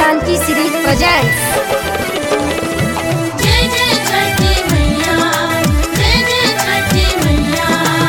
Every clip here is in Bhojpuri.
जानकी श्री प्रेजेंट्स जय जय छठी मैया जय जय छठी मैया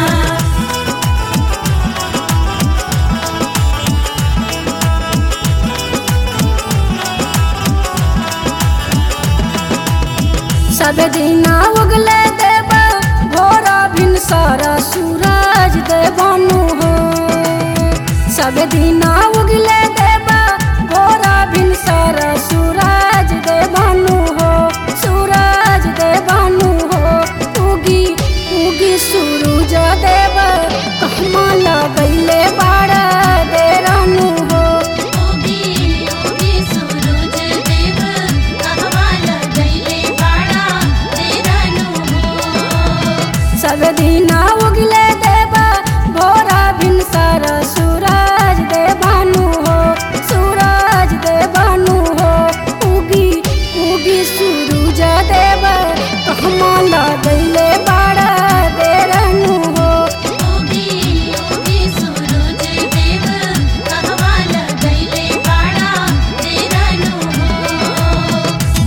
सब दिना उगले देव भोरा भिन सारा सूरज देवानु हो सब दिना उगले देव भोरा भिन सारा सूरज देवानु हो सूरज देवानु हो उगी उगी सूरज देव कहमा लगैले बाड़ा देरानु हो ओगी ओगी सूरज देव कहवा लगैले बाड़ा तेरानु हो सब दिना उगले देवा भोरा भिन सारा सूरज देवानु हो सूरज देवानु हो उगी उगी सूरज देव कहमा लगैले बाड़ा देरनु हो ओगी ओगी सूरज देव कहवा लगैले बाड़ा तेरानु हो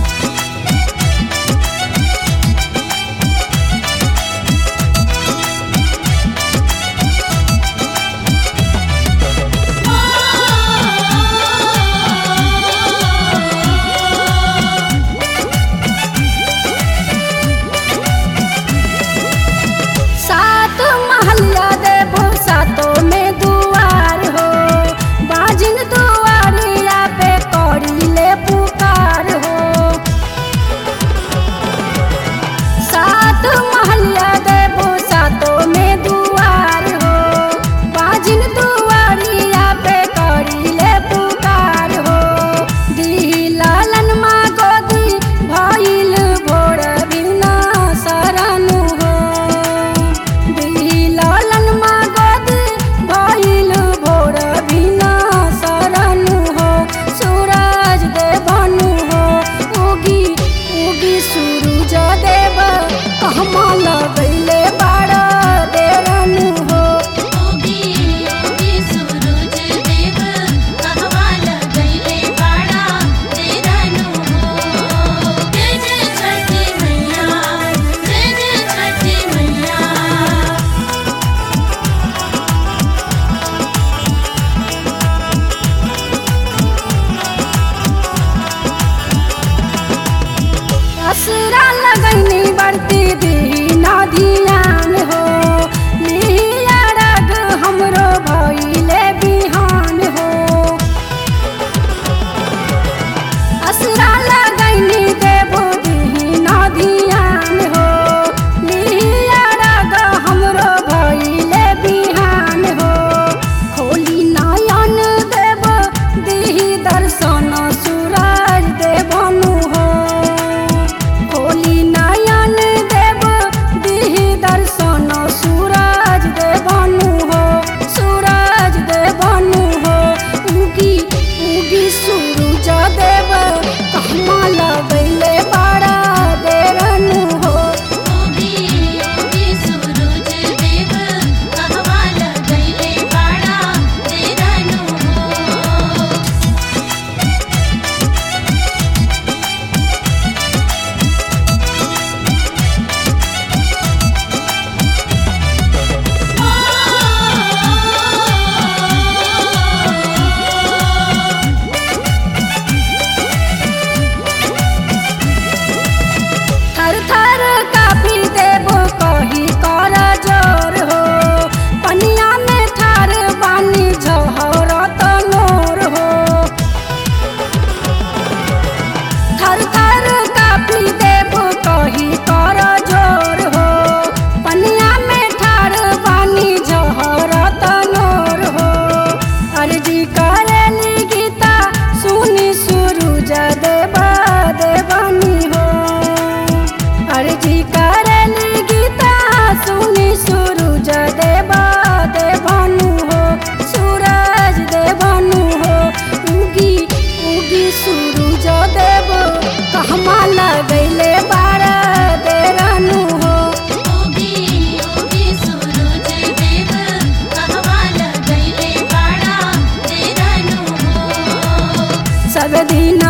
सात महलिया देवो सातों में दुआर हो बाजिन दुआरिया पे कौड़ी ले पुकार हो सात महलिया देवो सातों में दुआर हो बाजिन दुआरिया पे कौड़ी ले पुकार हो दी लालन माँ गोदी भइल भोर बिना सरनु हो दी लालन माँ गोदी भइल भोर बिना सरनु हो सूरज देवनु हो उगी उगी सूरज देव कहमा लगैले बाड़ा देरनु हो ओगी ओगी सूरज देव कहवा लगैले बाड़ा तेरानु हो जय जय छठी मैया जय जय छठी मैया असरा लगैनी बढ़ती दीना धियान हो लिया रग हमरो भइले बिहान हो असरा लगैनी देबो दीना धियान हो लिया रग हमरो भइले बिहान हो खोली नयन देव दिही दर्शन सूरज देवनु हो खोली नयन देव दिही दर्शन दिन